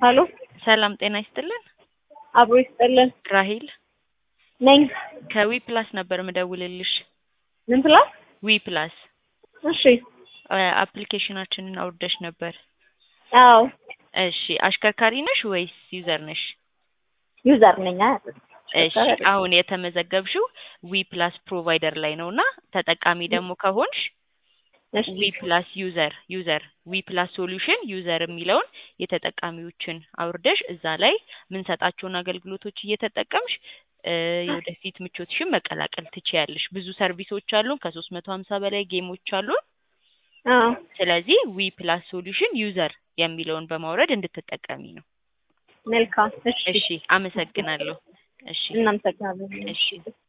ሀሎ ሰላም ጤና ይስጥልን። አብሮ ይስጥልን ራሂል ነኝ። ከዊ ፕላስ ነበር ምደውልልሽ። ምን ፕላስ? ዊ ፕላስ እሺ። አፕሊኬሽናችንን አውርደሽ ነበር። አዎ እሺ አሽከርካሪ ነሽ ወይስ ዩዘር ነሽ? ዩዘር ነኝ። እሺ አሁን የተመዘገብሽው ዊ ፕላስ ፕሮቫይደር ላይ ነው እና ተጠቃሚ ደግሞ ከሆንሽ እሺ ዊ ፕላስ ዩዘር ዩዘር ዊ ፕላስ ሶሉሽን ዩዘር የሚለውን የተጠቃሚዎችን አውርደሽ እዛ ላይ የምንሰጣቸውን አገልግሎቶች እየተጠቀምሽ እ የወደፊት ምቾትሽን መቀላቀል ትችያለሽ። ብዙ ሰርቪሶች አሉን። ከሶስት መቶ ሀምሳ በላይ ጌሞች አሉን። አዎ ስለዚህ ዊ ፕላስ ሶሉሽን ዩዘር የሚለውን በማውረድ እንድትጠቀሚ ነው። መልካም። እሺ እሺ አመሰግናለሁ። እሺ እናመሰግናለን። እሺ